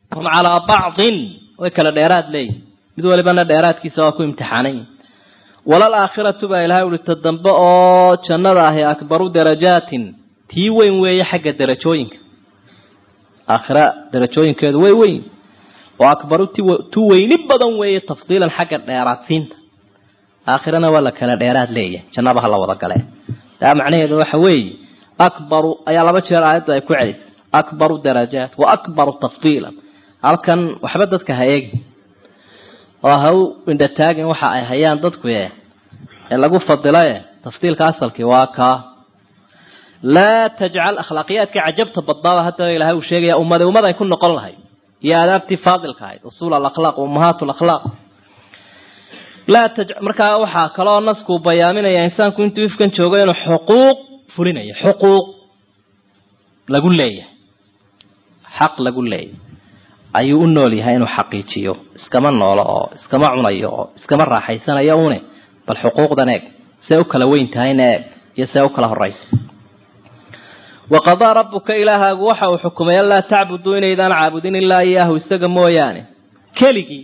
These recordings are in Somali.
hum calaa bacdin way kala dheeraad leeyihin mid walibana dheeraadkiisa waa ku imtixaanan yihin walal aakhiratu baa ilahay uhi ta dambe oo jannada ahi akbaru darajaatin tii weyn weeye xagga darajooyinka aakhira darajooyinkeedu way weyn oo akbaru tu weyni badan weeye tafdiilan xagga dheeraadsiinta aakhirana waa la kala dheeraad leeyahay jannaba ha la wada galee taa macnaheedu waxa weeye akbaru ayaa laba jeer aayadda ay ku celisay akbaru darajaat wa akbaru tafdiilan halkan waxba dadka ha eegi oo ha u indhataagin waxa ay hayaan dadku ee lagu fadilaye tafdiilka asalkii waa kaa laa tajcal akhlaaqiyaadka cajabta badnaaba hadda ilahay uu sheegaya ummada ummad ay ku noqon lahayd iyo aadaabtii faadilka ahayd usuul alakhlaaq ummahaat lakhlaaq laa taj markaa waxaa kaloo naskuu bayaaminaya insaanku intuu ifkan joogo inuu xuquuq fulinayo xuquuq lagu leeyahay xaq lagu leeyahay ayuu u nool yahay inuu xaqiijiyo iskama noolo oo iskama cunayo oo iskama raaxaysanayo une bal xuquuqdan eeg see u kala weyn tahayna eeg iyo see u kala horaysa waqadaa rabuka ilaahaagu waxa uu xukumay anlaa tacbuduu inaydaan caabudin ilaa iyaahu isaga mooyaane keligii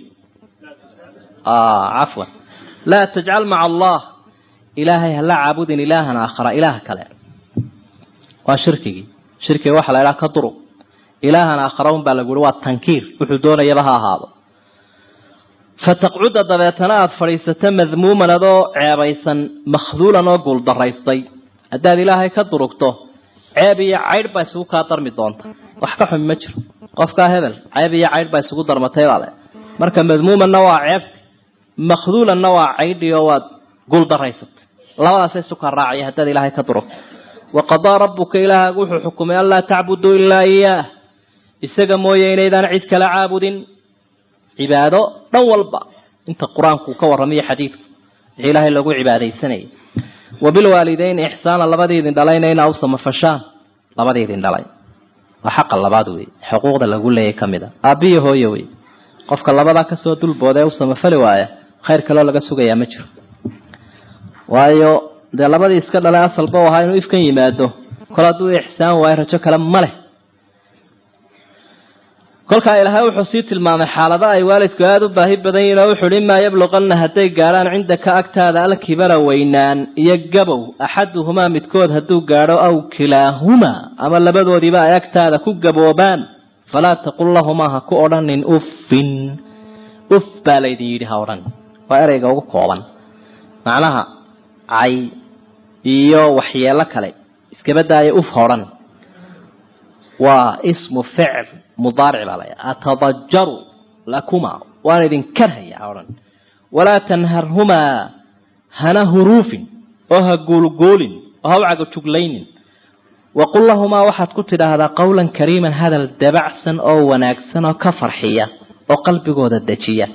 cafwan laa tajcal maca allah ilaahay hala caabudin ilaahan aakhara ilaah kale waa shirkigii shirkiga waxaa la idhaha ka durug ilaahan aakhara un baa lagu uhi waa tankiir wuxuu doonayaba ha ahaado fataqcuda dabeetana aada fadhiisato madmuuman adoo ceebaysan makhduulan oo guuldaraystay haddaad ilaahay ka durugto ceeb iyo caydh baa isugu kaa darmi doonta wax ka xumi ma jiro qofkaa hebel ceeb iyo caydh baa isugu darmatay baale marka madmuumanna waa ceebti makhduulanna waa caydhi oo waad guuldaraysatay labadaasa isu kaa raacaya haddaad ilaahay ka durugto waqadaa rabuka ilaahaagu wuxuu xukumay anlaa tacbuduu ilaa iyaah isaga mooye inaydaan cid kala caabudin cibaado dhan walba inta qur-aanku ka warramayo xadiidku wixii ilaahay lagu cibaadaysanayay wabilwaalideyn ixsaana labadiidin dhalayna inaa u samafashaan labadiidin dhalay waa xaqa labaad wey xuquuqda lagu leeyay ka mid a aabbiyo hooye wey qofka labadaa kasoo dulbooda ee u samafali waaya khayr kaloo laga sugayaa ma jiro waayo dee labadii iska dhalay asalba u ahaa inuu ifkan yimaado kol hadduu ixsaan waayo rajo kale ma leh kolkaa ilaahay wuxuu sii tilmaamay xaalada ay waalidku aada u baahi badan yihin oo wuxu uhi imaa yabluqanna hadday gaadhaan cindaka agtaada alkibara weynaan iyo gabow axaduhumaa midkood hadduu gaadho aw kilaahumaa ama labadoodiiba ay agtaada ku gaboobaan falaa taqul lahumaa ha ku odhanin uffin uf baa laydin yidhi ha odhan waa ereyga ugu kooban macnaha cay iyo waxyeelo kale iskaba daaya uf hodhan waa ismu ficl mudaaric baa laya atadajaru lakuma waan idin karhaya ha odhan walaa tanharhumaa hana huruufin oo ha guulguulin oo ha u cagajuglaynin waqul lahumaa waxaad ku tidhaahdaa qawlan kariiman hadal dabacsan oo wanaagsan oo ka farxiya oo qalbigooda dejiya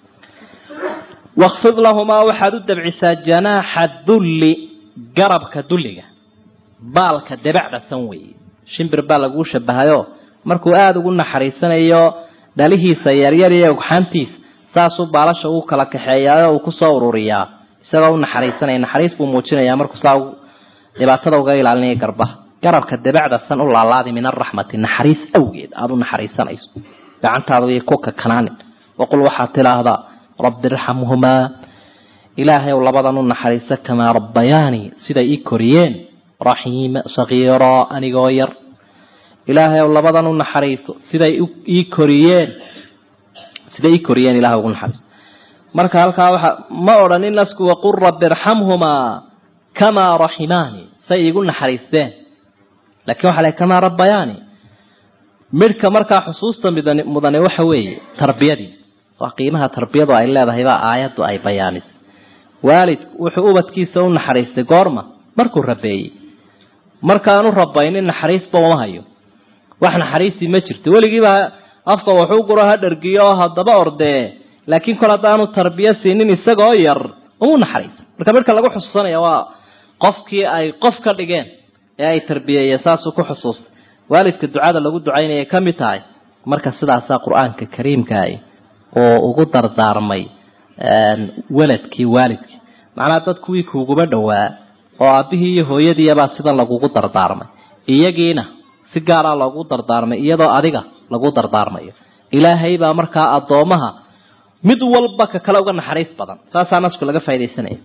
wakfid lahumaa waxaad u dabcisaa janaaxa dulli garabka dulliga baalka dabacdasan weeye shimbir baa laguu shabahayo markuu aada ugu naxariisanayo dhalihiisa yaryar iyo ogxaantiisa saasuu baalasha uu kala kaxeeyaa uu kusoo ururiyaa isagoo u naxariisanaya naxariis buu muujinayaa markuu saa dhibaatada uga ilaalinaya garbaha garabka dabacda san u laalaadi min araxmati naxariis awgeed aada u naxariisanayso gacantaada iyo kuka kanaanin waqul waxaad tidaahdaa rabbi irxamhumaa ilaahay ow labadan u naxariisa kamaa rabbayaani siday ii koriyeen raxiima sakiira anigoo yar ilaahay ow labadan u naxariiso siday ii koriyeen siday ii koriyeen ilahay ugu naxariiso marka halkaa waxa ma odhanin nasku waqul rabbi irxamhumaa kamaa raximaani say iigu naxariisteen lakin waxa la kamaa rabbayaani midhka markaa xusuusta midan mudane waxa weeye tarbiyadii waa qiimaha tarbiyadu ay leedahay baa aayaddu ay bayaamisay waalidku wuxuu ubadkiisa u naxariistay goorma markuu rabeeyey markaanu rabaynin naxariisba uma hayo wax naxariisii ma jirto weligiiba afka wuxuu guro ha dhargiyo oo haddaba ordee laakiin kol haddaanu tarbiya siinin isagoo yar umu naxariisa marka midhka lagu xusuusanaya waa qofkii ay qof ka dhigeen ee ay tarbiyeeyeen saasuu ku xusuustay waalidka ducada lagu ducaynayay ka mid tahay marka sidaasaa qur-aanka kariimkaah oo ugu dardaarmay weladkii waalidkii macnaha dad kuwii kuuguba dhowaa oo aabbihii iyo hooyadiibaa sidan lagugu dardaarmay iyagiina si gaaraa loogu dardaarmay iyadoo adiga lagu dardaarmayo ilaahay baa markaa addoomaha mid walba ka kale uga naxariis badan saasaa nasku laga faa'idaysanaya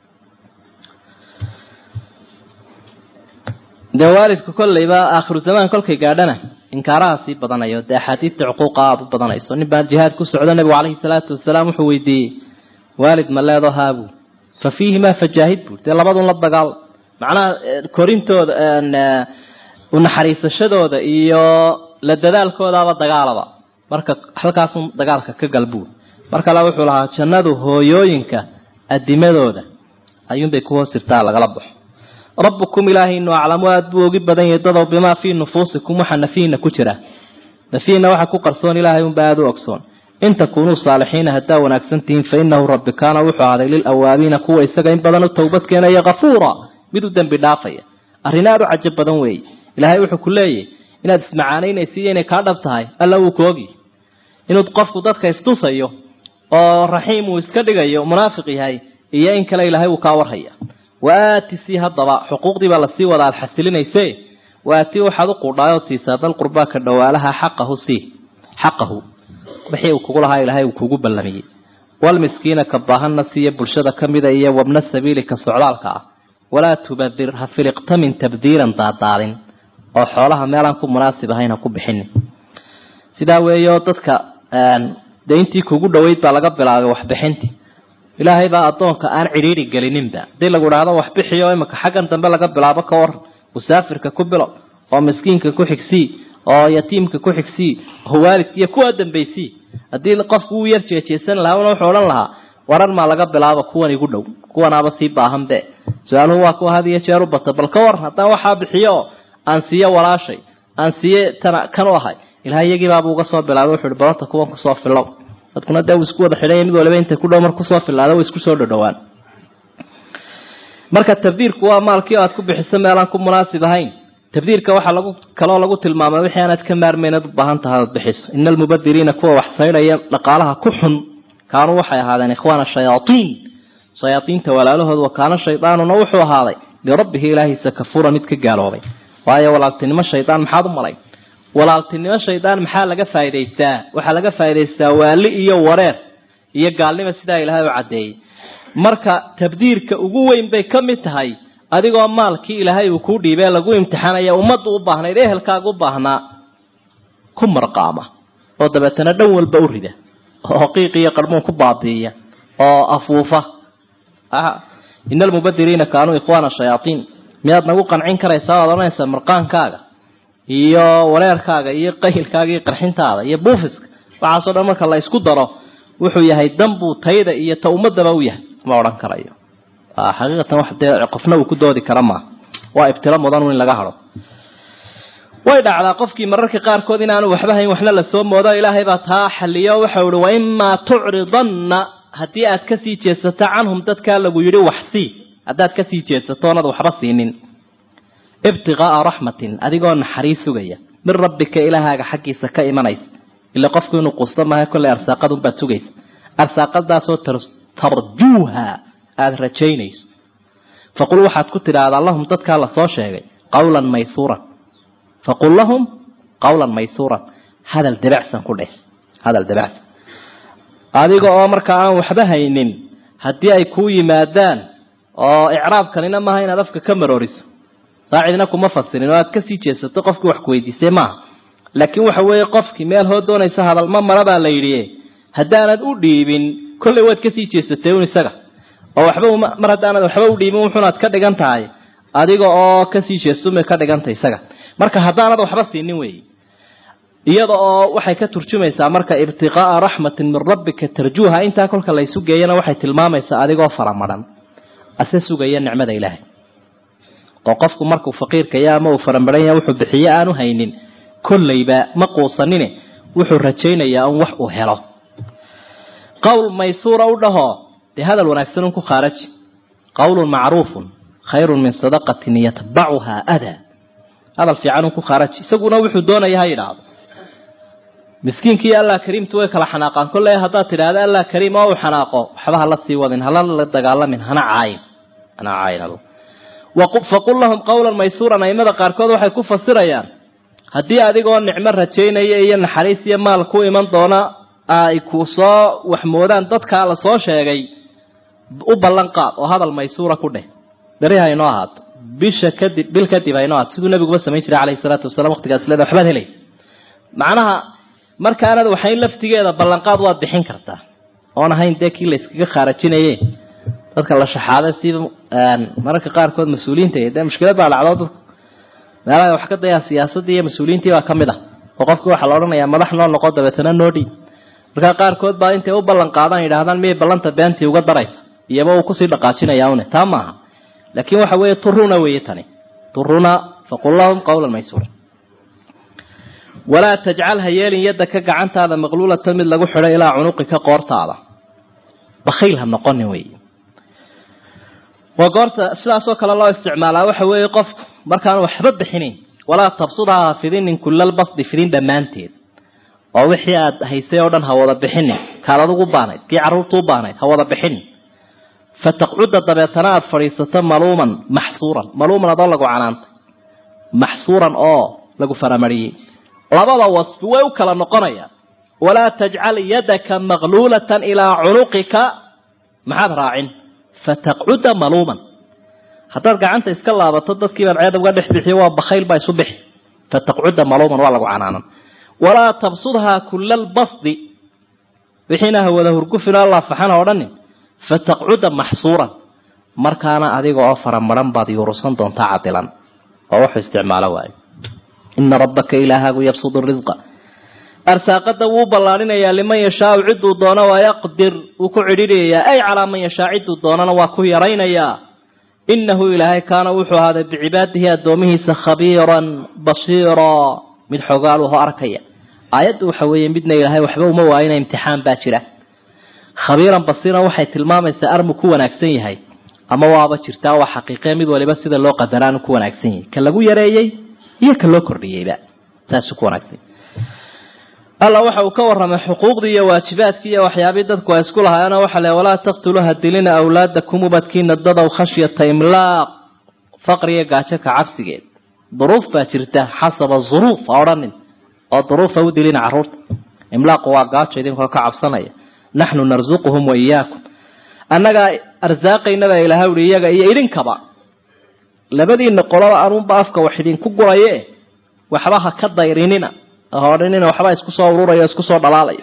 dee waalidku kollayba aakhiru zamaan kolkay gaadhana inkaaraha sii badanayo dee axaadiidta cuquuqa aada u badanayso nin baa jihaad ku socdo nebigu calayhi salaatu wasalaam wuxuu weydiiyey waalid ma leedo haabu fa fiihimaa fajaahid buur dee labadun la dagaal macnaha korintooda unaxariisashadooda iyo la dadaalkoodaaba dagaalaba marka halkaasun dagaalka ka galbuur mar kale wuxuu lahaa jannadu hooyooyinka adimadooda ayuunbay ku hoos jirtaa lagala baxo rabbukum ilaahaynu aclamu aada buu ogi badan yahay dadow bimaa fii nufuusikum waxa nafiina ku jira nafiina waxa ku qarsoon ilaahay unba aada u ogsoon in takunuu saalixiina haddaa wanaagsan tihiin fa inahu rabbi kaana wuxuu ahday lilawaabiina kuwa isaga in badan u towbad keenaya kafuura mid u dembi dhaafaya arrin aada u cajab badan weeye ilaahay wuxuu ku leeyahy inaad ismacaanaynaysa iyo inay kaa dhab tahay alla wuu ku ogi inuu qofku dadka istusayo oo raxiim uu iska dhigayo munaafiq yahay iyo in kale ilaahay wuu kaa warhaya waati sii haddaba xuquuqdii baa lasii wada aad xasilinayse waati waxaad u qudhaayoo tiisaa dal qurbaa ka dhawaalaha xaqahu sii xaqahu wixii uu kugu lahaa ilaahay uu kugu ballamiyey walmiskiina ka baahanna siiya bulshada ka mida iyo wabna sabiili ka socdaalka ah walaa tubadir ha filiqtamin tabdiiran daadaadin oo xoolaha meelaan ku munaasib ahayn ha ku bixinin sidaa weeyo dadka dee intii kugu dhoweyd baa laga bilaabay waxbixintii ilaahay baa addoonka aan cidhiiri gelininba hadii lagu idhaahdo waxbixiyo imika xaggan dambe laga bilaabo ka war musaafirka ku bilo oo miskiinka ku xigsii oo yatiimka ku xigsii oo waalidka iyo kuwa dambaysii haddii qofku uu yar jeejeesan lahaa una wuxuu odhan lahaa waran maa laga bilaabo kuwan igu dhow kuwanaaba sii baahan be su-aaluhu waa kuwa had iyo jeer u bata bal ka waran haddaan waxaa bixiyo oo aan siiyo walaashay aan siiye tana kan u ahay ilahay iyagiibaaba uga soo bilaabay wuxu uhi balanta kuwan kusoo filow dadkuna dee uu isku wada xidhanya mid waliba inta ku dhow mar kusoo filaada way isku soo dhodhowaan marka tabdiirku waa maalkii o aad ku bixiso meelaan ku munaasib ahayn tabdiirka waxaa lagu kaloo lagu tilmaamay wixii aanaad ka maarmayn ad u baahan tahay aad bixiso ina almubadiriina kuwa wax saydhaya dhaqaalaha ku xun kaanuu waxay ahaadeen ikhwaana shayaatiin shayaaiinta walaalahood wa kaana shaydaanuna wuxuu ahaaday lirabbihi ilaahiisa kafuura mid ka gaaloobay waayo walaaltinimo shaydaan maxaad u malay walaaltinimo shaydaan maxaa laga faa'idaystaa waxaa laga faa'idaystaa waali iyo wareer iyo gaalnimo sidaa ilaahay u caddeeyey marka tabdiirka ugu weyn bay ka mid tahay adigoo maalkii ilaahay uu kuu dhiibee lagu imtixaanaya ummaddu u baahnayd ehelkaaga u baahnaa ku marqaama oo dabeetana dhan walba u rida oo qiiq iyo qarmuun ku baabi'iya oo afuufa ina almubadiriina kaanuu ikhwaana shayaatiin miyaad nagu qancin karaysaa waad odhanaysaa marqaankaaga iyo wareerkaaga iyo qaylkaaga iyo qarxintaada iyo buufiska waxaasoo dhan marka la isku daro wuxuu yahay danbuu tayda iyo ta ummadaba u yahay ma odhan karayo xaqiiqatan wax dee qofna uu ku doodi kara maaha waa ibtilo mudan in laga hado way dhacdaa qofkii mararka qaarkood inaanu waxba hayn waxna lasoo moodo ilaahay baa taa xaliyo waxau ihi waimaa tucridanna haddii aad kasii jeedsato canhum dadkaa lagu yidhi waxsii haddaad kasii jeedsato oonad waxba siinin ibtiqaa'a raxmatin adigoo naxariis sugaya min rabbika ilaahaaga xaggiisa ka imanaysa ila qofku inuu quusto maaha kolley arsaaqadunbaad sugaysa arsaaqadaasoo tarjuuha aada rajaynayso faqul waxaad ku tidhaahdaa lahum dadkaa lasoo sheegay qawlan maysuuran faqul lahum qawlan maysuuran hadal dabacsan ku dheh hadal dabacsan adiga oo markaa aan waxba haynin haddii ay kuu yimaadaan oo icraabkanina maaha inaad afka ka marooriso saacidna kuma fasirin oo aad kasii jeesato qofkii wax kuweydiisay maaha laakiin waxa weeye qofkii meel hoo doonaysa hadal ma mara baa la yidhi haddaanad u dhiibin kollay waad kasii jeesatay un isaga oo waxba mar haddaanad waxba u dhiibin wuxuunaad ka dhigan tahay adiga oo kasii jeestumay ka dhigantay isaga marka haddaanad waxba siinin weeye iyada oo waxay ka turjumaysaa marka ibtiqaa'a raxmatin min rabbika tarjuuha intaa kolka laysu geeyana waxay tilmaamaysaa adigoo faramadhan ase sugaya nicmada ilaahay oo qofku markuu faqiirkaya ama uu faramadhan yaha wuxuu bixiye aanu haynin kollayba ma quusanine wuxuu rajaynayaa un wax uu helo qowl maysuura u dhahoo dee hadal wanaagsan un ku khaaraji qawlun macruufun khayrun min sadaqatin yatbacuhaa adaa hadal fiican un ku khaaraji isaguna wuxuu doonaya ha yidhaahdo miskiinkii allah kariimtu way kala xanaaqaan kolley haddaad tidhaahda allah kariim oo uu xanaaqo waxba hala sii wadin hala la dagaalamin hana caayin hana caayin faqul lahum qawlan maysuuran aimada qaarkood waxay ku fasirayaan haddii adigoo nicmo rajaynaya iyo naxariis iyo maal ku iman doona ay ku soo waxmoodaan dadkaa la soo sheegay u ballan qaad oo hadal maysuura ku dheh beri ha inoo ahaato bisha kadib bil kadib ha inoo ahaato siduu nabiguba samayn jiray calayhi salaatu wasalaam waqtigaas leeda waxbaad helaysa macnaha markaanad waxayn laftigeeda ballanqaad waad bixin kartaa oon ahayn dee kii la iskaga khaarajinaye dadka la shaxaaday sida mararka qaarkood mas-uuliyiinta dee mushkilad baa dhacdo dadka meelaha wax ka dayaa siyaasaddii iyo mas-uuliyiintii baa ka mid ah oo qofki waxaa la odhanayaa madax noo noqo dabeetana noo dhiib markaa qaarkood baa intay u ballan qaadaan yidhahdaan miyay ballanta beentii uga daraysa iyaba uu kusii dhaqaajinaya une taa maaha laakiin waxa weeye turuna weeye tani turuna faqul lahum qawlan maysura walaa tajcal ha yeelin yadaka gacantaada maqluulatan mid lagu xidho ilaa cunuqika qoortaada bakayl ha noqonin wey waa goorta sidaasoo kale loo isticmaalaa waxa weeye qofku markaan waxba bixinayn walaa tabsudha ha fidinin kulalbasdi fidin dhammaanteed oo wixii aad haysay oo dhan ha wada bixinin kaad adigu baanayd kii carruurta u baanayd ha wada bixinin fataqcuda dabeetana aada fadhiisato maluuman maxsuuran maluuman adoo lagu canaantay maxsuuran oo lagu faramariyey labada wasfi way u kala noqonayaan walaa tajcal yadaka maqluulatan ilaa cunuqika maxaad raacin fataqcuda maluuman haddaad gacanta iska laabato dadkiibaad ceed uga dhex bixiyo waa bakayl baa isu bixi fataqcuda maluuman waa lagu canaanan walaa tabsudhaa kula albasdi wixiina hawada hurgufino laafaxana odhanin fataqcuda maxsuuran markaana adiga oo faramaran baad yuurusan doontaa cadilan oo wuxuu isticmaalo waayo ina rabbaka ilaahaagu yabsudu risqa arsaaqada wuu ballaarinayaa liman yashaau ciduu doono waa yaqdir wuu ku cidhidhayaa ay calaa man yashaa ciduu doonana waa ku yaraynayaa inahu ilaahay kaana wuxuu ahaaday bicibaadihi addoomihiisa khabiiran basiira mid xogaaluho arkaya aayaddu waxa weeye midna ilaahay waxba uma waayina imtixaan baa jira khabiiran basiiran waxay tilmaamaysaa armu ku wanaagsan yahay ama waaba jirtaa waa xaqiiqe mid waliba sida loo qadaraanu ku wanaagsan yahay ka lagu yareeyey iyo ka loo kordhiyeyba saasuu ku wanaagsan alla waxa uu ka warramay xuquuqdii iyo waajibaadkii iyo waxyaabii dadku ay isku lahaayeen waxa le walaa taqtuluu hadilina awlaadakum ubadkiina dadow khashyata imlaaq faqriga gaajo ka cabsigeed duruuf baa jirta xasaba zuruuf ha odhanin oo duruufa u dilina carruurta imlaaqu waa gaajo idinkoo ka cabsanaya naxnu narsuquhum wa iyaakum annagaa arsaaqaynaba ilaha uhi iyaga iyo idinkaba labadiina qolaba anuunba afka wax idinku guraye waxba ha ka dayrinina hodhinina waxba isku soo ururaya isku soo dhalaalaya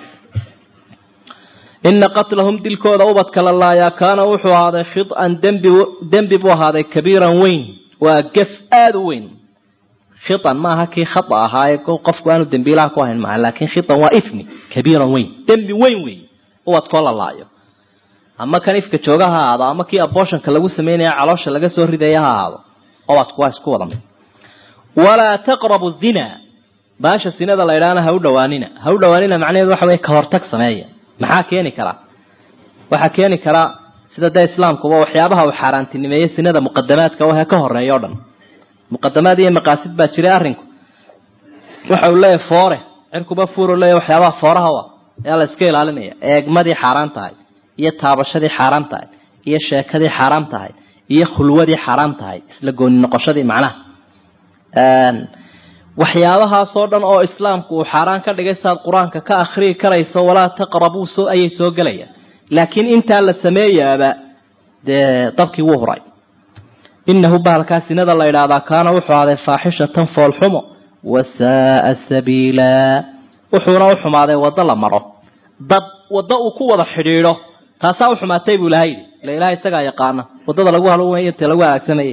ina qatlahum dilkooda ubadka la laayaa kaana wuxuu ahaaday khidan dembi dembi buu ahaaday kabiiran weyn waa gef aada u weyn khidan maaha kii khata ahaaye qofku aanu dembiilaha ku ahayn maaha laakiin khidan waa ifmi kabiiran weyn dembi weyn weyn ubadkoo la laayo ama kan ifka jooga ha ahaado ama kii abooshanka lagu sameynaya caloosha laga soo ridaya ha ahaado ubadku waa isku wada mid walaa taqrabu zina baasha sinada la idhaahna ha u dhawaanina ha u dhawaanina macnaheedu waxa weye ka hortag sameeya maxaa keeni karaa waxaa keeni karaa sida dee islaamkuba waxyaabaha uu xaaraantinimeeyey sinada muqadamaadka wahe ka horeeya o dhan muqadamaad iyo maqaasid baa jiray arrinku waxa uu leeyahy foore cirkuba fuuro leeyahy waxyaabaha fooraha wa ayaa la iska ilaalinaya eegmadii xaaraan tahay iyo taabashadii xaaraan tahay iyo sheekadii xaaraan tahay iyo khulwadii xaaraan tahay isla gooni noqoshadii macnaha waxyaabahaasoo dhan oo islaamku uu xaaraan ka dhigay saad qur-aanka ka akhriyi karayso walaa taqrabuu so ayay soo gelayaan laakiin intaa la sameeyaaba dee dabkii wuu huray inahu bahalkaa sinada la idhaahdaa kaana wuxuu ahaaday faaxishatan foolxumo wasaaa sabiila wuxuuna u xumaaday waddo la maro dad waddo uu ku wada xidhiidho taasaa u xumaatay buu ilaha yidhi ila ilaha isagaa yaqaana waddada lagu haloway te lagu halaagsamayay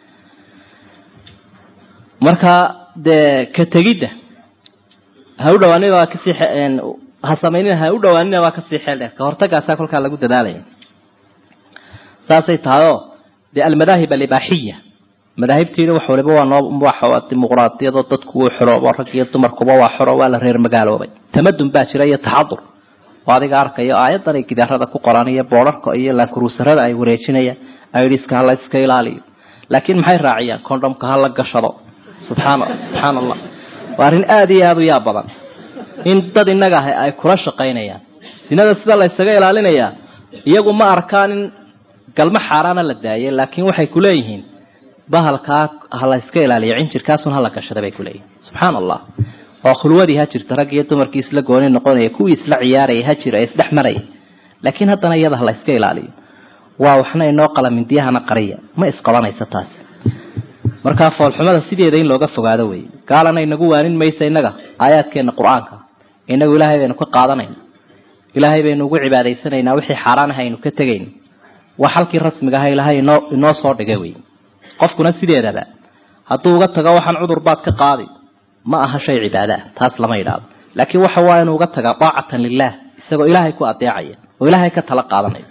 marka dee ka tegidda ha u dhawaanina waa kasii ha samaynina ha u dhawaanina waa kasii xeel dheer ka hortagaasaa kolkaa lagu dadaalaya saasay tahayoo dee almadaahib alibaaxiya madaahibtiina wax waliba waa noo waa dimuqraadiyado dadku wuu xoro rag iyo dumarkuba waa xoro waa la reer magaaloobay tamadun baa jira iyo taxadur oo adiga arkayo aayadan ay gidaarada ku qoraan iyo boodharka iyo laakuruusarada ay wareejinayaan aidiska hala iska ilaaliyo laakiin maxay raaciyaan condhomka hala gashado subxaan subxaan allah waa arrin aada iyo aada u yaab badan in dad innaga ah ay kula shaqaynayaan sinada sida la ysaga ilaalinayaa iyagu ma arkaan in galmo xaaraana la daayay laakiin waxay ku leeyihiin bahalkaa ha la iska ilaaliyo cinjirkaasun hala gashada bay kuleeyihin subxaana allah oo khulwadii ha jirta rag iyo dumarkii isla gooni noqonaya kuwii isla ciyaaraya ha jira ee isdhex maraya laakiin haddana iyada ha la iska ilaaliyo waa waxna inoo qala mindiyahana qariya ma isqabanaysa taasi markaa foolxumada sideeda in looga fogaado wey gaalana inagu waanin maysa innaga aayaadkeena qur-aanka inagu ilaahay baynu ka qaadanayna ilaahay baynu ugu cibaadaysanaynaa wixii xaaraan ah aynu ka tegayna waa xalkii rasmiga aha ilaahay inoo inoo soo dhigay wey qofkuna sideedaba hadduu uga tago waxaan cudur baad ka qaadi ma aha shay cibaada ah taas lama yidhaahdo laakiin waxa waa inuu uga tagaa daacatan lilah isagoo ilaahay ku adeecaya oo ilaahay ka tala qaadanaya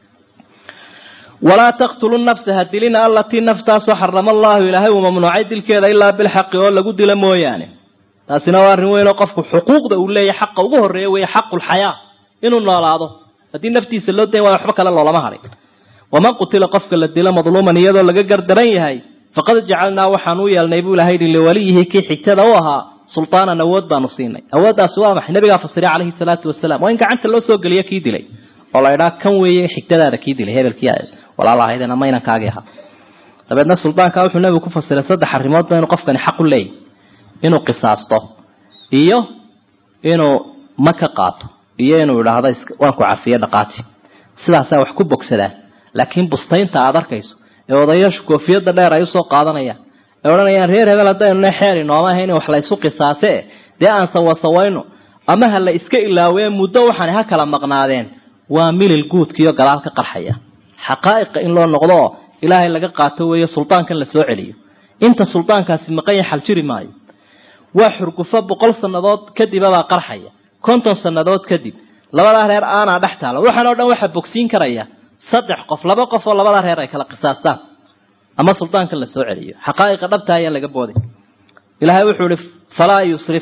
walaa taqtulu nafsa ha dilina allatii naftaasoo xarama allahu ilaahay uu mamnuucay dilkeeda ilaa bilxaqi oo lagu dilo mooyaane taasina waa arrin weyn oo qofku xuquuqda uu leeyahay xaqa ugu horreeya weeye xaqulxayaa inuu noolaado haddii naftiisa loo dayn waayo waxba kale loolama hadhin waman qutila qofka la dilo madluuman iyadoo laga gardaran yahay faqad jacalnaa waxaan u yeelnay buu ilahay yidhi liwaliyihi kii xigtada u ahaa sultaanan awood baanu siinay awooddaasi waa maxay nabigaa fasiray calayhi salaatu wasalaam waa in gacanta loo soo geliyo kii dilay oo la idhaa kan weeye xigtadaada kii dilay hebelkii walaalahaydeen ama inankaagii ahaa dabeedna suldaanka wuxuu nabigu ku fasiray saddex arrimoodba inuu qofkani xaq u leeyahy inuu qisaasto iyo inuu ma ka qaato iyo inuu idhaahdo waan ku cafiye dhaqaati sidaasaa wax ku bogsadaan laakiin bustaynta aada arkayso ee odayaashu koofiyadda dheer ay usoo qaadanayaan ee odhanayaan reer hebel haddaynu xeer inooma ahayn wax la ysu qisaase dee aan sawasawayno ama ha la iska ilaawee muddo waxaan ha kala maqnaadeen waa milil guudkiiyo gadaal ka qarxaya xaqaa'iqa in loo noqdo oo ilaahay laga qaato weeye suldaankan la soo celiyo inta suldaankaasi maqan yahay xal jiri maayo waa xurgufo boqol sannadood kadibabaa qarxaya konton sannadood kadib labadaa reer aanaa dhex taala waxaan oo dhan waxaa bogsiin karaya saddex qof laba qof oo labadaa reer ay kala qisaastaan ama suldaankan la soo celiyo xaqaa'iqa dhabta ayaan laga boodin ilaahay wuxuu ihi falaa yusrif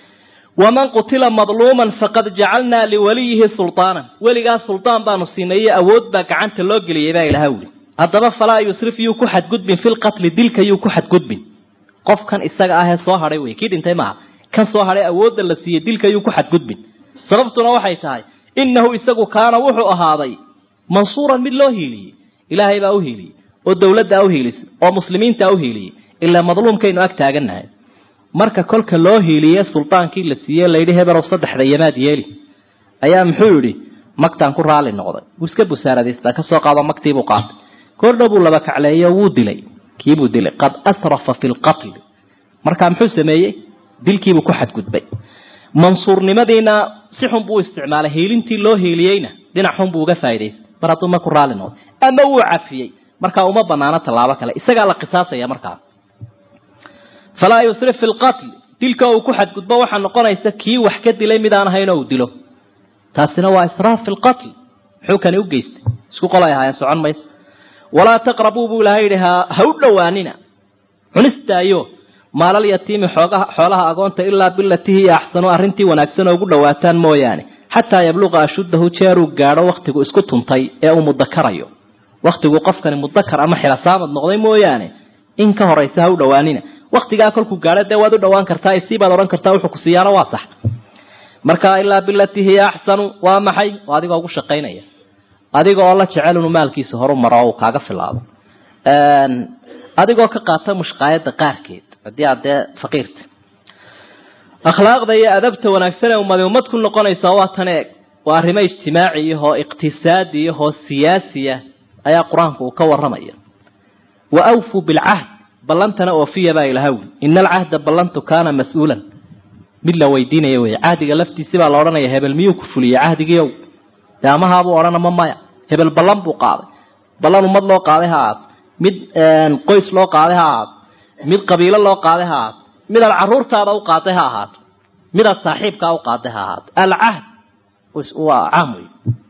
waman qutila madluuman faqad jacalnaa liwaliyihi sultaanan weligaas suldaan baanu siinay iyo awood baa gacanta loo geliyay baa ilaha wuli haddaba falaa yusrif yuu ku xadgudbin fi lqatli dilka yuu ku xadgudbin qofkan isaga ahee soo hadhay wey kii dhintay maaha kan soo hadhay awoodda la siiyey dilka yuu ku xadgudbin sababtuna waxay tahay innahu isagu kaana wuxuu ahaaday mansuuran mid loo hiiliyey ilaahay baa u hiiliyey oo dowladdaa u hiilisay oo muslimiintaa u hiiliyey ilaa madluumkaynu ag taagannahay marka kolka loo hiiliye sultaankii la siiyey layidhi hebelow saddexda yamaad yeeli ayaa muxuu yidhi magtaan ku raali noqday wuu iska busaaradaystaa kasoo qaado magtiibuu qaatay koordhow buu laba kacleeyo wuu dilay kiibuu dilay qad asrafa fi lqatli markaa muxuu sameeyey dilkiibuu ku xadgudbay mansuurnimadiina si xun buu isticmaalay hiilintii loo hiiliyeyna dhinac xun buu uga faa'idaystay mar hadduu ma ku raali noqday ama wuu cafiyey markaa uma banaano tallaabo kale isagaa la qisaasaya markaa falaa yusrif fi lqatl dilka uu ku xadgudbo waxaa noqonaysa kii wax ka dilay mid aan ahayn oo uu dilo taasina waa israaf fi lqatl muxuu kani u geystay isku qolay ahaayeen socon mayso walaa taqrabuu buu ilahay yidhi ha ha u dhowaanina cunistaayo maalal yatiimi xoogaha xoolaha agoonta ilaa bilatii hiya axsanu arrintii wanaagsan oo ugu dhowaataan mooyaane xataa yabluqa ashuddahu jeeruu gaadho wakhtigu isku tuntay ee uu mudakarayo wakhtigu qofkani mudakar ama xilasaamad noqday mooyaane in ka horaysa ha u dhowaanina waktigaa kolkuu gaadho dee waad u dhowaan kartaa isii baad odhan kartaa wuxuu ku siiyaano waa sax marka ilaa bilatii hiya axsanu waa maxay oo adigoo ugu shaqaynaya adiga oo la jecel inuu maalkiisa horu maro oo uu kaaga filaado adigoo ka qaata mushqaayadda qaarkeed haddii aad dee faqiirta akhlaaqda iyo adabta wanaagsan ee ummadi ummad ku noqonaysa waa tan eeg waa arrimo ijtimaaciyahoo iqtisaadiyahoo siyaasiya ayaa qur-aanku uu ka warramaya wa awfuu bilcahd ballantana oofiya baa ilaha wuli ina alcahda ballantu kaana mas-uulan mid la weydiinaya wey cahdiga laftiisi baa la odhanaya hebel miyuu ku fuliyey cahdigiiow dee amahaabuu odhan ama maya hebel ballan buu qaaday ballan ummad loo qaaday ha ahaado mid qoys loo qaaday ha ahaato mid qabiilo loo qaaday ha ahaato mid aad caruurtaada u qaaday ha ahaato mid aad saaxiibkaa u qaaday ha ahaato alcahd waa caam wey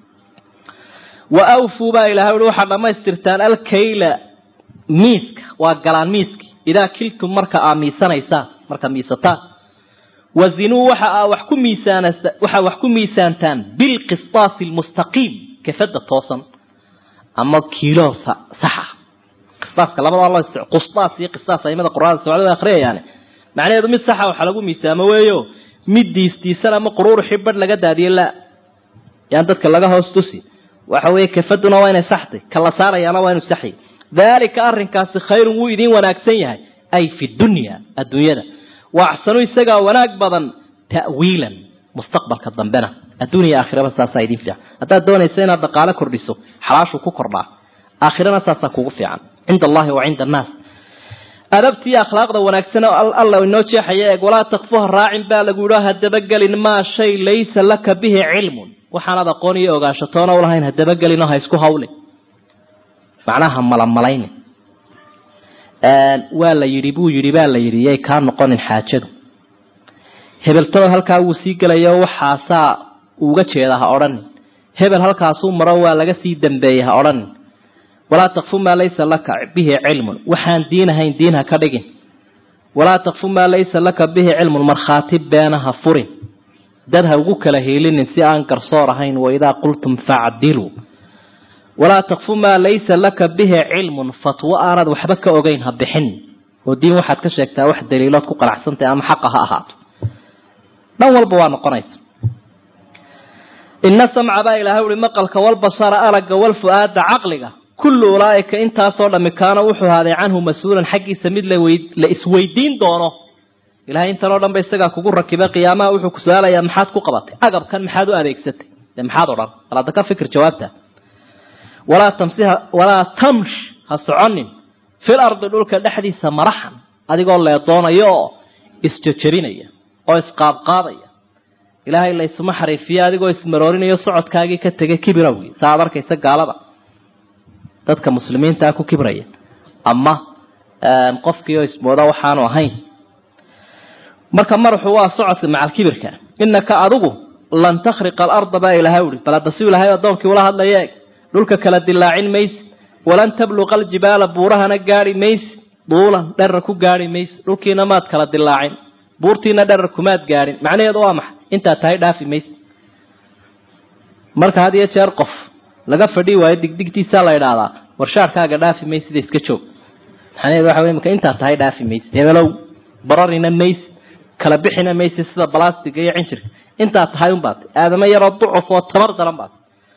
wa awfuu baa ilahay ui waxaad dhammaystirtaan alkayla miiska waa galaan miiski idaa kiltum marka aa miisanaysaan marka miisataan wazinuu waxa aa wax ku miisaan waxaa wax ku miisaantaan bilqistaasi almustaqiim kafada toosan ama kiilo saxa qistaaska labada loo isti qustaas iyo qistaas aimada qur'aanka socdada akhriyayaane macnaheedu mid saxa waxa lagu miisaamo weeyo mid diistiisan ama quruuruxii badh laga daadiye la yaan dadka laga hoos tusi waxa weeye kafaduna waa inay saxtay kala saarayaana waa inu saxyi daalika arrinkaasi khayrun wuu idiin wanaagsan yahay ay fi dunya adduunyada wa axsanu isagaa wanaag badan ta'wiilan mustaqbalka dambena adduuniya aakhiraba saasaa idiin fiican haddaad doonaysa inaad dhaqaalo kordhiso xalaashuu ku kordhaa aakhirana saasaa kugu fiican cinda allahi wa cinda annaas adabtiiyo akhlaaqda wanaagsan alla inoo jeexaya eeg walaa takfuha raacin baa lagu yidhi hadabagelin maa shay laysa laka bihi cilmun waxaanaad aqoon iyo ogaashatoona ulahayn hadabagelin oo ha isku hawlin macnaha malamalayni waa la yidhi buu yidhi baa la yidhi yay kaa noqonin xaajadu hebeltoo halkaa wuu sii gelayo waxaasaa uga jeeda ha odhanin hebel halkaasuu maro waa laga sii dambeeyey ha odhanin walaa takfu maa laysa laka bihi cilmun waxaan diin ahayn diin ha ka dhigin walaa takfu maa laysa laka bihi cilmun markhaati beena ha furin dad ha ugu kala hiilinin si aan garsoor ahayn waidaa qultum facdiluu walaa takfu maa laysa laka bihi cilmun fatwo aanad waxba ka ogeyn ha bixin oo diin waxaad ka sheegtaa wax daliilood ku qanacsantahy ama xaqa ha ahaato dhan walba waa noqonaysa ina samca baa ilaahay uhi maqalka walbasara aragga walfu-aada caqliga kullu ulaaika intaasoo dhammi kaana wuxuu ahaaday canhu mas-uulan xaggiisa mid la isweydiin doono ilahay intan oo dhan ba isagaa kugu rakibay qiyaamaha wuxuu ku su-aalayaa maxaad ku qabatay agabkan maxaad u adeegsatay dee maxaad odhan bal hadda ka fikir jawaabta walaa tamsiha walaa tamsh ha soconin fil ardi dhulka dhexdiisa maraxan adigoo leedoonaya oo isjejebinaya oo isqaadqaadaya ilaahay la isuma xariifiya adigoo ismaroorinayo socodkaagii ka tegay kibirawgi saa ad arkaysa gaalada dadka muslimiintaa ku kibraya ama qofkii oo ismooda waxaanu ahayn marka maraxu waa socodka macalkibirka inaka adigu lan takhriqa alarda baa ilahay uhi bal hadda si ilaahay addoonkii ula hadlaya eeg dhulka kala dilaacin maysi walan tabluqa aljibaala buurahana gaari maysi duulan dherar ku gaari maysi dhulkiina maad kala dilaacin buurtiina dherar kumaad gaadhin macnaheedu waa maxay intaad tahay dhaafi maysi marka had iyo jeer qof laga fadhii waayo digdigtiisaa la idhaahdaa warshaarkaaga dhaafi maysida iska joog macnaheedu waxa wey maka intaad tahay dhaafi maysi hebelow bararina maysi kala bixina maysi sida balastiga iyo cinjirka intaad tahay unbaad aadamo yaroo ducuf oo tabar daran baad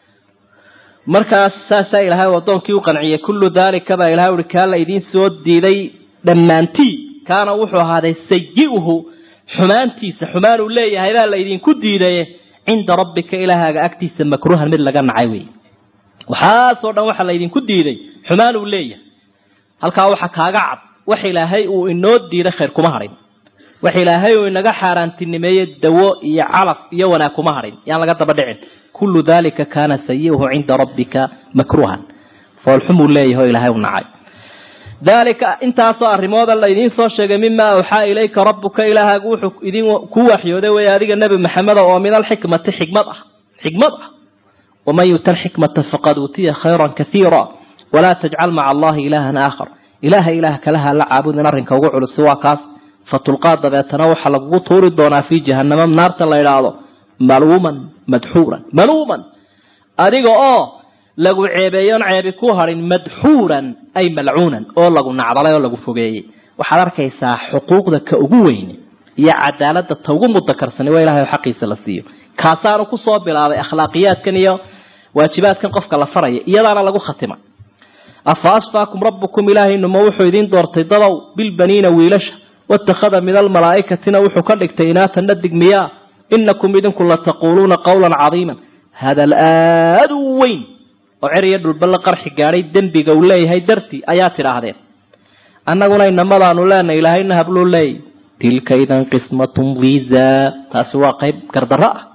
markaas saasaa ilaahay addoonkii u qanciyay kullu daalika baa ilahay uhi kaa la idiin soo diiday dhammaantii kaana wuxuu ahaaday sayi-uhu xumaantiisa xumaan uu leeyahay baa la idinku diidaye cinda rabbika ilaahaaga agtiisa makruuhan mid laga nacay wey waxaasoo dhan waxaa laydinku diiday xumaan uu leeyahay halkaa waxa kaaga cad wax ilaahay uu inoo diiday khayr kuma hadhin wax ilaahay uu inaga xaaraantinimeeyey dawo iyo calaf iyo wanaag kuma hadhin yaan laga daba dhicin kullu dalika kaana sayi'uhu cinda rabbika makruuhan foolxumuu leeyahay oo ilaahay u nacay dalika intaasoo arrimooda la idiin soo sheegay mima awxaa ilayka rabbuka ilaahaagu wuxuu idin ku waxyooday wey adiga nebi maxameda oo min alxikmati xikmad ah xikmad ah waman yuta alxikmata faqad uutiya khayran kaiira walaa tajcal maca allahi ilaahan aakhar ilaaha ilaah kalaha la caabudin arrinka ugu culusi waa kaas fatulqaa dabeetana waxaa lagugu tuuri doonaa fii jahanama naarta la idhaahdo maluuman madxuuran maluuman adiga oo lagu ceebeeyoon ceebi ku harin madxuuran ay malcuunan oo lagu nacdalay oo lagu fogeeyey waxaad arkaysaa xuquuqda ka ugu weyne iyo cadaalada ta ugu mudakarsani waa ilahay oo xaqiisa la siiyo kaasaanu kusoo bilaabay akhlaaqiyaadkan iyo waajibaadkan qofka la faraya iyadaana lagu khatima afa asfaakum rabbukum ilaahayinuma wuxuu idiin doortay dadow bilbaniina wiilasha watakhada min almalaa'ikatina wuxuu ka dhigtay inaatan dhadig miyaa inakum idinku lataquuluuna qawlan cadiiman hadal aada u weyn oo cer iyo dhulba la qarxi gaadhay dembiga uu leeyahay dartii ayaa tidhaahdeen annaguna inamadaanu leenahay ilaahayna habluu leeyay tilka idan qismatun diza taasi waa qayb gardarro ah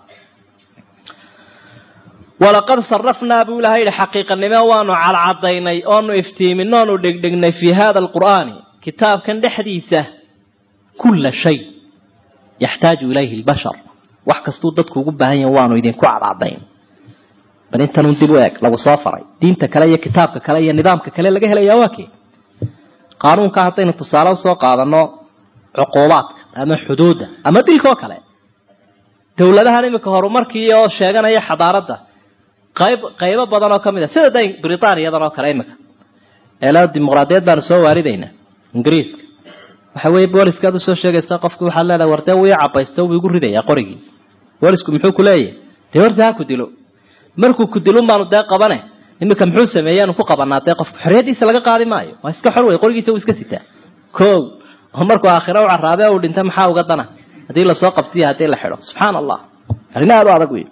walaqad sarafnaa buu ilahay yihi xaqiiqanimo waanu cadcadaynay oonu iftiimin oonu dhegdhegnay fii hada alqur'aani kitaabkan dhexdiisa kulla shay yaxtaaju ilayhi lbashar wax kastuu dadku ugu baahan yahin waanu idinku cadcadayn bal intanun dib u eeg lagu soo faray diinta kale iyo kitaabka kale iyo nidaamka kale laga helaya waa kee qaanuunka haddaynu tusaale usoo qaadano cuquubaadka ama xuduudda ama dilkoo kale dowladahan iminka horumarkii oo sheeganaya xadaaradda qayb qaybo badan oo kamid a sida da britaaniyadan oo kale iminka eela dimuqraadiyad baanu soo waaridaynaa ingiriiska waxa weeye booliskaad usoo sheegaysa qofki waxaad leedahay war dee wuu i cabaysto wuu igu ridayaa qorigiisa boolisku muxuu ku leeyahay dee horta ha ku dilo markuu ku dilun baanu dee qabane iminka muxuu sameeyaanu ku qabanaa dee qofka xorriyadiisa laga qaadi maayo waa iska xor wey qorigiisa uu iska sitaa ko oo markuu aakhira u caraabe uu dhinta maxaa uga dana haddii lasoo qabtiyo haddii la xidho subxaana allah arrin aada u adag wey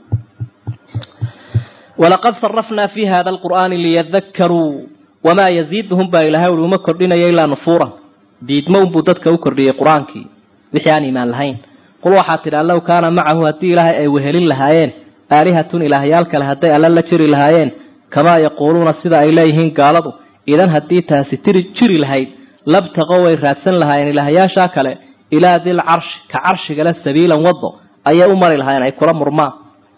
walaqad sarafnaa fi hada alqur'aani liyadakaruu wamaa yaziiduhum baa ilahay ui uma kordhinayo ilaa nufuuran diidmo unbuu dadka u kordhiyey qur-aankii wixii aan iimaan lahayn qul waxaa tidhi allow kaana macahu haddii ilaahay ay wehelin lahaayeen aalihatun ilaahyaal kale hadday alla la jiri lahaayeen kamaa yaquuluuna sida ay leeyihiin gaaladu idan haddii taasi tiri jiri lahayd labtaqo way raadsan lahaayeen ilaahyaashaa kale ilaa dil carshi ka carshigale sabiilan wado ayay u mari lahaayeen ay kula murmaan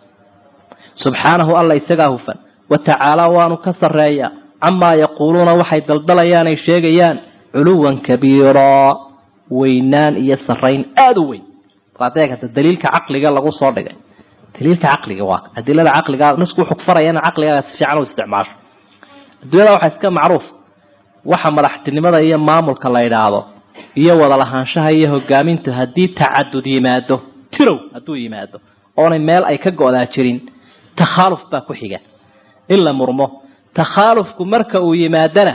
subxaanahu alla isagaa hufan wa tacaala waanu ka sarreeyaa camaa yaquuluuna waxay daldalayaan ay sheegayaan culuwan kabiiraa weynaan iyo sarrayn aada u weyn adeegata daliilka caqliga lagu soo dhigay daliilka caqliga waa adilada caqliga nisku wuxuu kufaraya in caqligaa si fiican u isticmaasho adduunyada waxaa iska macruuf waxa madaxtinimada iyo maamulka la yidhaahdo iyo wada lahaanshaha iyo hogaamintu haddii tacadud yimaado tirow hadduu yimaado oonay meel ay ka go-daa jirin takhaaluf baa ku xiga in la murmo takhaalufku marka uu yimaadana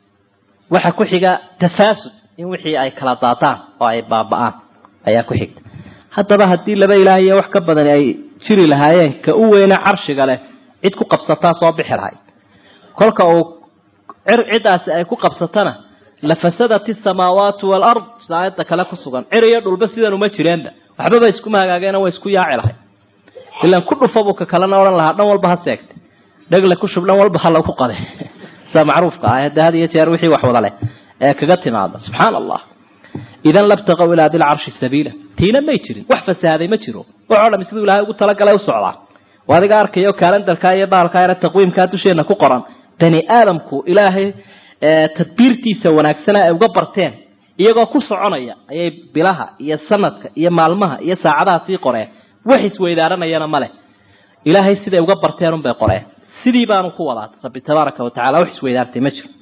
waxa ku xiga tafaasud in wixii ay kala daataan oo ay baaba-aan ayaa ku xigta haddaba haddii laba ilaah iyo wax ka badan ay jiri lahaayeen ka u weyne carshiga leh cid ku qabsataa soo bixi lahayd kolka uu ciddaasi ay ku qabsatana lafasadat isamaawaatu waalard aayadda kale ku sugan cir iyo dhulba sidan uma jireenba waxbaba iskuma hagaageena way isku yaaci lahay ilan ku dhufabuu ka kalena odhan lahaa dhan walba ha seegta dhegle ku shub dhan walba ha lagu qade sida macruufka ah hadda had iyo jeer wixii wax wada leh ee kaga timaada subxaana allah idan labtaqow ilaa dilcarshi sabiila tiina may jirin wax fasaaday ma jiro waxoo dham siduu ilahay ugu talagalay u socdaa oo adiga arkayo kaalendarkaa iyo baalkaa yare taqwiimkaa dusheena ku qoran bani aadamku ilaahay tadbiirtiisa wanaagsana ay uga barteen iyagoo ku soconaya ayay bilaha iyo sanadka iyo maalmaha iyo saacadaha sii qoreen wax isweydaaranayana maleh ilaahay siday uga barteen unbay qoreen sidii baanu ku wadaa rabbi tabaaraka wa tacala wax isweydaartay ma jiro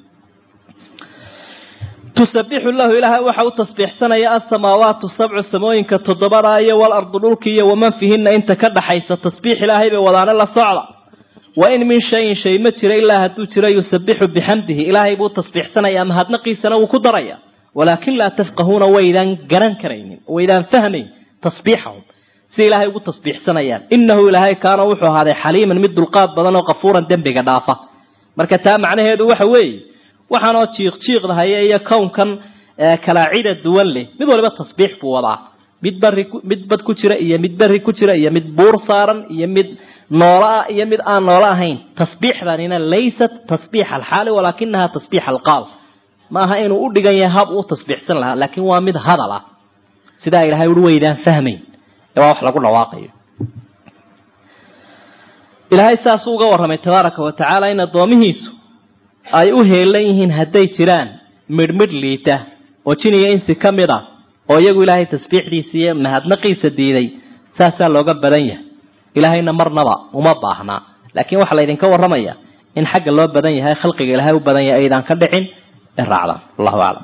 tusabixu lahu ilaahay waxa u tasbiixsanaya asamaawaatu sabcu samooyinka toddobada iyo walardu dhulki iyo waman fihina inta ka dhaxaysa tasbiix ilaahay bay wadaane la socda wa in min shayin shay ma jira ilaa hadduu jiro yusabixu bixamdihi ilaahay buu tasbiixsanaya mahadnaqiisana wuu ku daraya walaakin laa tafqahuuna waydaan garan karaynin waydaan fahmayn tasbiixahum si ilaahay ugu tasbiixsanayaan inahu ilaahay kaana wuxuu ahaaday xaliiman mid dulqaad badan oo qafuuran dembiga dhaafa marka taa macnaheedu waxa weeye waxaanoo jiiq jiiqdahaya iyo kownkan kalaacida duwan leh mid waliba tasbiix buu wadaa mid bari mid bad ku jira iyo mid beri ku jira iyo mid buur saaran iyo mid noolo ah iyo mid aan noolo ahayn tasbiixdanina laysat tasbiix alxaali walaakinaha tasbiix alqaal ma aha inuu u dhigan yahay hab uu tasbiixsan lahaa laakiin waa mid hadal ah sidaa ilahay ui waydaan fahmayn ee waa wax lagu dhawaaqayo ilaahay saasuu uga warramay tabaaraka wa tacaala in addoomihiisu ay u heelan yihiin hadday jiraan midhmidh liita oo jin iyo insi ka mid ah oo iyagu ilaahay tasbiixdiisa iyo mahadnaqiisa diiday saasaa looga badan yahay ilaahayna marnaba uma baahnaa laakiin waxaa laydinka warramaya in xagga loo badan yahay khalqiga ilaahay u badan yahay aydaan ka dhicin ee raacdaan wallahu aclam